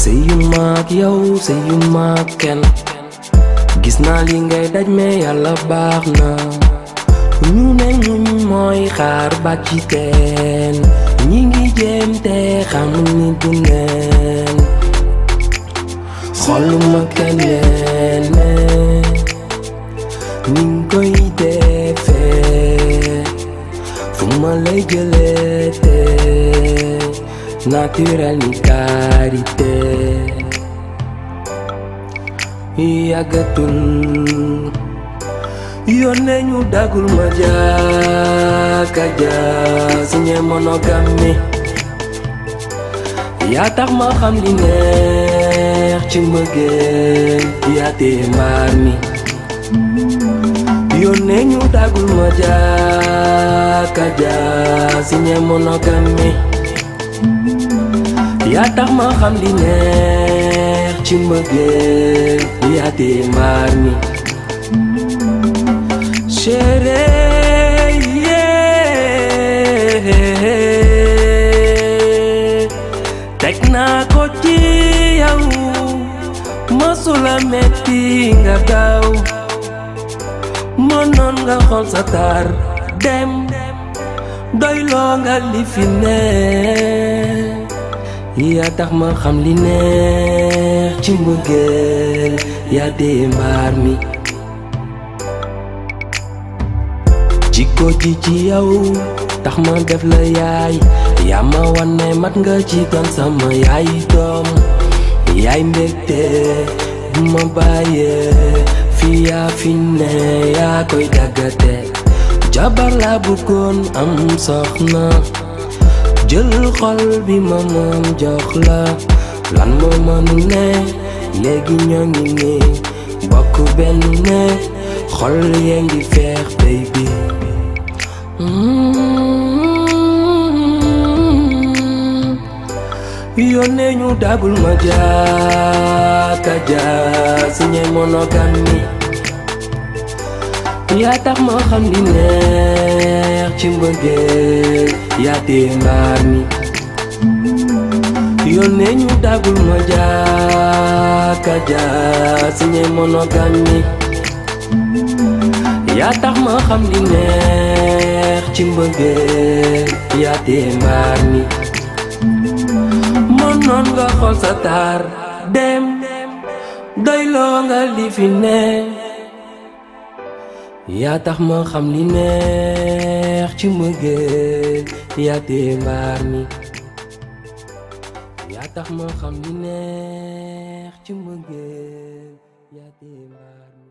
sëyu maag yow sëyu maag kenn gis naa li ngay daj mais yàlla baax na ñu ne muñ mooy xaar baat ci teen ñi ngi jéem te xamul ni du neen xoluma keneen ne ni nga koy defee fu ma lay jëlee te naturel ni karité yàggatul yónnee ñu dagul ma jaaka jaa signé monogame yaa tax ma xam li neex ci mbëggeel yaa tee mbaar mi yónnee ñu dagul ma jaaka jaa signé monogame yaa tax ma xam li neex ci mbëggeel yaa tee mbaar mi chérie yeah. teg naa ko ci yow mësula metti nga daw mënoon nga xool sa taar dem doyloo nga li fi ne yaa tax ma xam li neex ci mbëggeel yaa dee mbaar mi jikko ji ci yow tax ma def la yaay yaa ma wan ne mat nga ci doon sama yaay doom yaay mbégte bu ma bàyyee fi yaa fi ne yaa koy daggate jabar laa bëggoon am soxna jël xol bi ma moom jox la lan moo mënu ne léegi ñoo ngi ni bokk benn ne xol yee ngi feex baby yónnee ñu dagul ma jaaka jaa signé monogame yaa tax ma xam li neex ci mbëggeel yaa tee mbaar mi yónnee ñu dagul ma jaaka jaa signé monogame yaa tax ma xam li neex ci mbëggeel yaa tee mbaar mi mënoon nga xool sa taar dem doyloo nga li fi ne yaa tax ma xam li neex ci mbëggeel yaa tee mbaar mi yaa tax ma xam li neex ci mbëggeel yaa tee mbaar mi